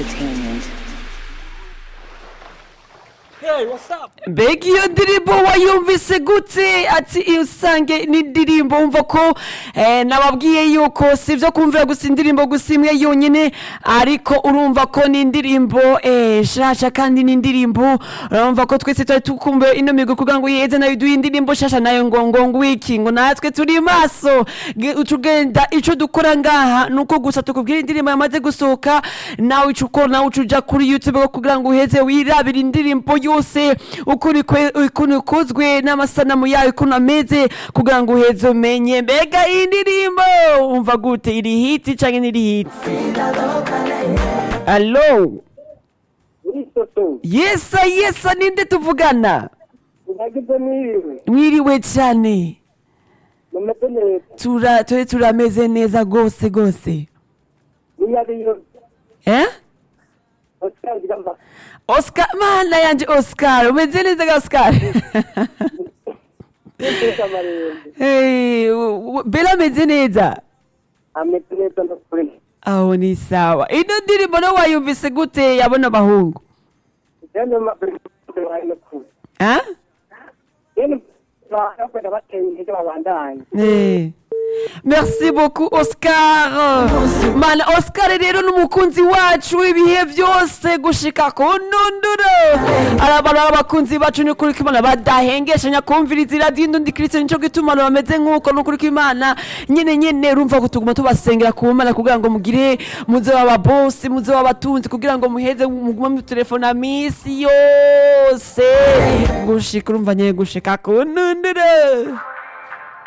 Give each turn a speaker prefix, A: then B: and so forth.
A: Entertainment.
B: Hey, what's up?
C: mbega iyo ndirimbo wayumvise gute ati iyo usange n'indirimbo wumva ko eh, nababwiye yuko si ibyo kumvira gusa indirimbo gusa imwe yonyine ariko urumva ko ni indirimbo eh, shasha kandi ni indirimbo urumva ko twese twari tukumbuye ino migo kugira ngo yeze nayo iduhe indirimbo shasha nayo ngo ngo ngwiki ngo natwe turi maso Ge- utugenda ico dukora ngaha nuko gusa tukubwira indirimbo yamaze gusohoka nawe ico ukora nawe uca uja kuri youtube kugira ngo uheze wirabira indirimbo yose ukuntu ikwe- ukuntu ikozwe n'amasanamu yayo ukuntu ameze kugira ngo uheze umenye mbega iyi ndirimbo umva gute iri hiti canke ntiri hiti alo
B: Uri soto.
C: yesa yesa ninde tuvugana
B: Nagize mwiriwe.
C: mwiriwe cane
B: Mumeze neza.
C: tura turi turameze neza gose gose
B: Niyariyo.
C: eh
B: Oscar Gamba.
C: oscar mana yanje oscar umeze neza ga oscar
B: Niteka marembe.
C: hey, u- u- bela ameze neza
B: Ameze neza no kuri.
C: aho ni sawa ino ndirimbo no wayumvise gute yabona abahungu
B: Jene mabere wayi no kuri.
C: Ah?
B: Jene bakwenda bateye intege babandanye.
C: Eh. merci beaucoup oscar mana oscar rero n'umukunzi wacu w'ibihe byose gushika ku ndunduro arabara abakunzi bacu ni kuri kimana badahengeshanya kumviriza iradiyo indundi kirisito nico gituma abantu bameze nk'uko ni ukuri kw'imana nyene nyene urumva ko tuguma tubasengera ku mana kugira ngo mugire muze w'ababosi muze w'abatunzi kugira ngo muheze mugume mutelefona misi yose gushika urumva nyene gushika ku ndunduro